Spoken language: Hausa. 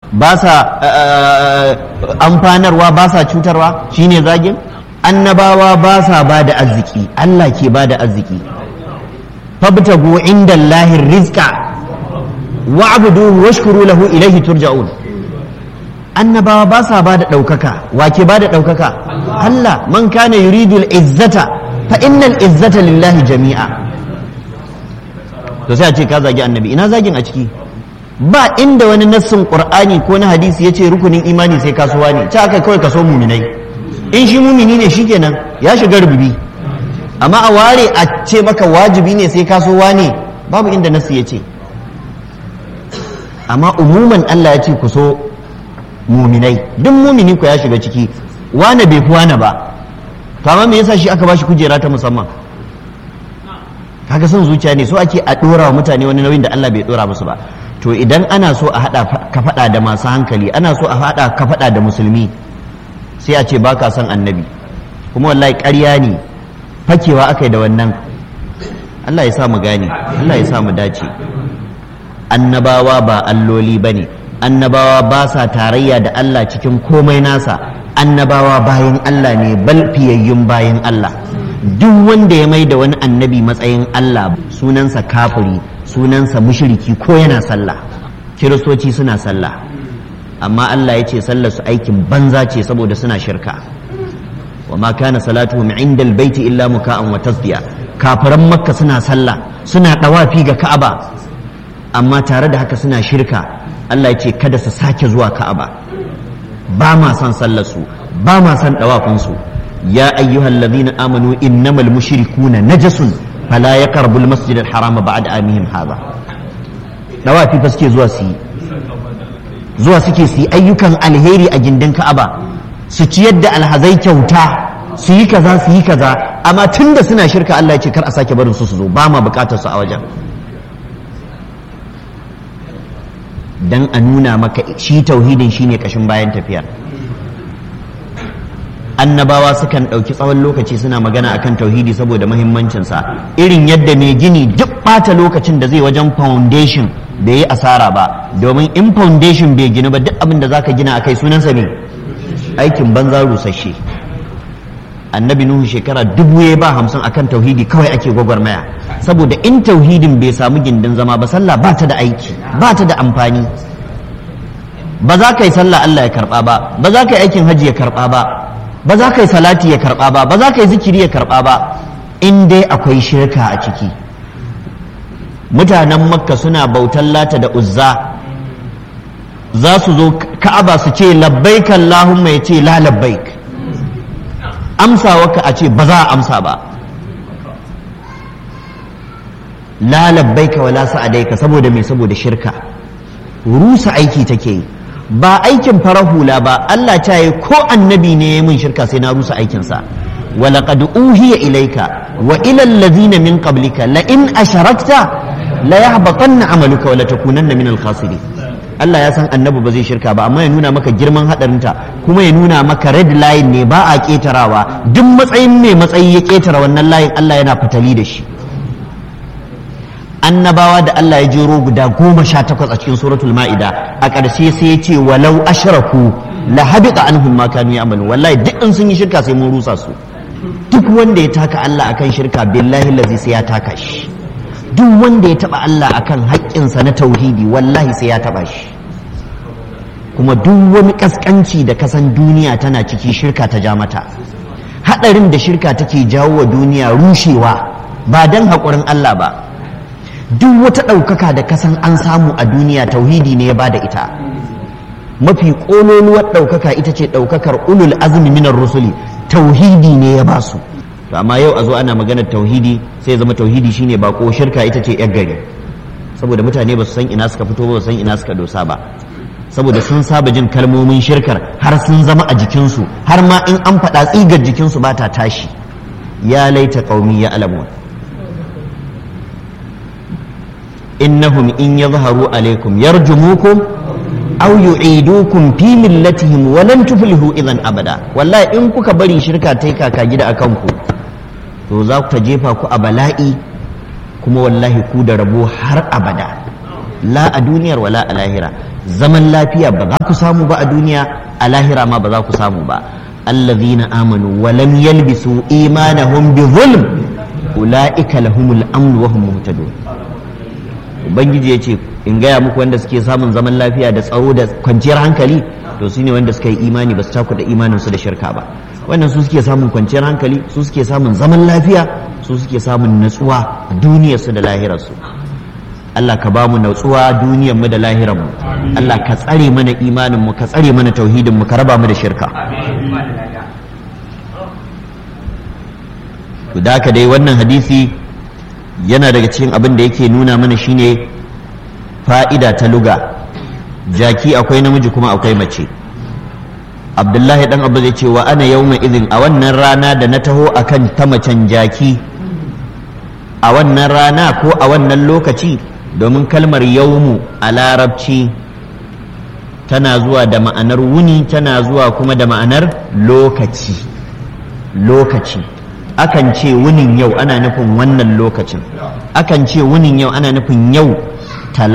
ba sa amfanarwa ba sa cutarwa shine zagin annabawa ba sa ba da arziki Allah ke ba da arziki fabtagu inda Allahin rizqa wa'buduhu washkuru lahu ilaihi turja'un annabawa ba sa ba da ɗaukaka wa ke ba da ɗaukaka Allah man kana yuridu izzata fa innal izzata lillahi jami'a to sai a ce ka zagi annabi ina zagin a ciki ba inda wani nassin qur'ani ko na hadisi yace rukunin imani sai kasuwa ne ta aka kawai kaso muminai in shi mumini ne shikenan ya shiga rububi amma a ware a ce maka wajibi ne sai kasuwa ne babu inda nassi yace amma umuman Allah ya ce ku so muminai duk mumini ku ya shiga ciki wane bai fi wane ba to amma me yasa shi aka bashi kujera ta musamman kaga son zuciya ne so ake a dora wa mutane wani nauyin da Allah bai dora musu ba to idan ana so a hada ka fada da masu hankali ana so a hada ka fada da musulmi sai a ce baka son annabi kuma wallahi ƙarya ne fakewa aka yi da wannan Allah ya sa mu gane Allah ya sa mu dace annabawa ba alloli bane annabawa ba sa tarayya da Allah cikin komai nasa annabawa bayan Allah ne bal fiyayyun bayan Allah duk wanda ya mai da wani annabi matsayin Allah sunansa kafiri sunansa mushriki ko yana sallah kiristoci suna sallah amma Allah ya ce sallar su aikin banza ce saboda suna shirka wa ma kana salatuhum inda albayti illa muka'an wa tasdiya kafiran makka suna sallah suna dawafi ga ka'aba amma tare da haka suna shirka Allah ya ce kada su sake zuwa ka'aba ba ma son sallar su ba ma son dawafin su يا أيها الذين آمنوا إنما المشركون نجس فلا يقربوا المسجد الحرام بعد آمهم هذا نوافي فسكي زوا سي زوا سكي سي أيكم الهيري أجندن كأبا سيتيد الهزي كوتا سي كذا سي كذا أما تند سنا شركة الله يشكر أساك برن سوسو باما بكاتا سأوجا dan a nuna maka shi tauhidin shine kashin bayan tafiyar annabawa sukan ɗauki tsawon lokaci suna magana akan tauhidi saboda mahimmancinsa irin yadda mai gini duk ɓata lokacin da zai wajen foundation bai yi asara ba domin in foundation bai ginu ba duk abin da zaka gina akai sunansa ne aikin banza rusasshe annabi nuhu shekara dubu ya ba hamsin akan tauhidi kawai ake gwagwarmaya saboda in tauhidin bai samu gindin zama ba sallah ba ta da aiki ba ta da amfani ba za ka yi sallah Allah ya karba ba ba za ka yi aikin hajji ya karba ba ba za ka yi salati ya karba ba ba za ka yi zikiri ya karba ba in dai akwai shirka a ciki mutanen makka suna bautan lata da uzza za su zo ka'aba su ce labbaik allahumma ya ce la labbaik amsa waka a ce ba za a amsa ba la labbaika wala sa'adaika saboda me saboda shirka rusa aiki take yi ba aikin farar hula ba Allah ta yi ko annabi ne ya mun shirka sai na rusa aikinsa ولقد أوهي إليك وإلى الذين من قبلك لئن أشركت ليحبطن عملك ولتكونن من الخاسرين Allah ya san annabi ba zai shirka ba amma ya nuna maka girman hadarinta kuma ya nuna maka red line ne ba a ketarawa duk matsayin mai matsayi ya ketara wannan layin Allah yana fatali da shi annabawa da Allah ya jero guda goma sha takwas a cikin suratul ma'ida a ƙarshe sai ya ce walau ashraku la habita anhum ma kanu ya'malu wallahi duk in sun yi shirka sai mun rusa su duk wanda ya taka Allah akan shirka billahi lazi sai ya taka shi duk wanda ya taba Allah akan haƙƙinsa na tauhidi wallahi sai ya taba shi kuma duk wani kaskanci da kasan duniya tana ciki shirka ta ja mata hadarin da shirka take jawo wa duniya rushewa ba dan haƙurin Allah ba duk wata ɗaukaka da kasan an samu a duniya tauhidi ne ya ba da ita mafi ƙololuwar ɗaukaka ita ce ɗaukakar ulul azumi minar rusuli tauhidi ne ya ba su to amma yau a zo ana maganar tauhidi sai zama tauhidi shine bako shirka ita ce yar gari saboda mutane ba su san ina suka fito ba su san ina suka dosa ba saboda sun saba jin kalmomin shirkar har sun zama a jikinsu har ma in an faɗa tsigar jikinsu ba ta tashi ya laita qaumi ya alamun innahum in yadhharu alaikum yarjumukum aw yu'idukum fi millatihim wa lan tuflihu idan abada wallahi in kuka bari shirka tai kaka gida akan ku to za ku ta jefa ku a bala'i kuma wallahi ku da rabo har abada la a duniyar wala a lahira zaman lafiya ba za ku samu ba a duniya a lahira ma ba za ku samu ba allazina amanu wa lam yalbisu imanahum bi zulm ulaika lahumul amn wa hum muhtadun ubangiji yace in gaya muku wanda suke samun zaman lafiya da tsaro da kwanciyar hankali to su ne wanda suka yi imani ba su takuda imanin su da shirka ba wannan su suke samun kwanciyar hankali su suke samun zaman lafiya su suke samun natsuwa duniyar su da lahirar su Allah ka ba mu natsuwa duniyar mu da lahirar mu Allah ka tsare mana imanin mu ka tsare mana tauhidin mu ka raba mu da shirka to da haka dai wannan hadisi yana daga cikin abin da yake nuna mana shine fa'ida ta luga jaki akwai namiji kuma akwai mace abdullahi dan abu zai ce wa ana yauma izin a wannan rana da na taho akan ta macen jaki a wannan rana ko a wannan lokaci domin kalmar yaumu a larabci tana zuwa da ma'anar wuni tana zuwa kuma da ma'anar lokaci lokaci akan ce wunin yau ana nufin wannan lokacin akan ce wunin yau ana nufin yau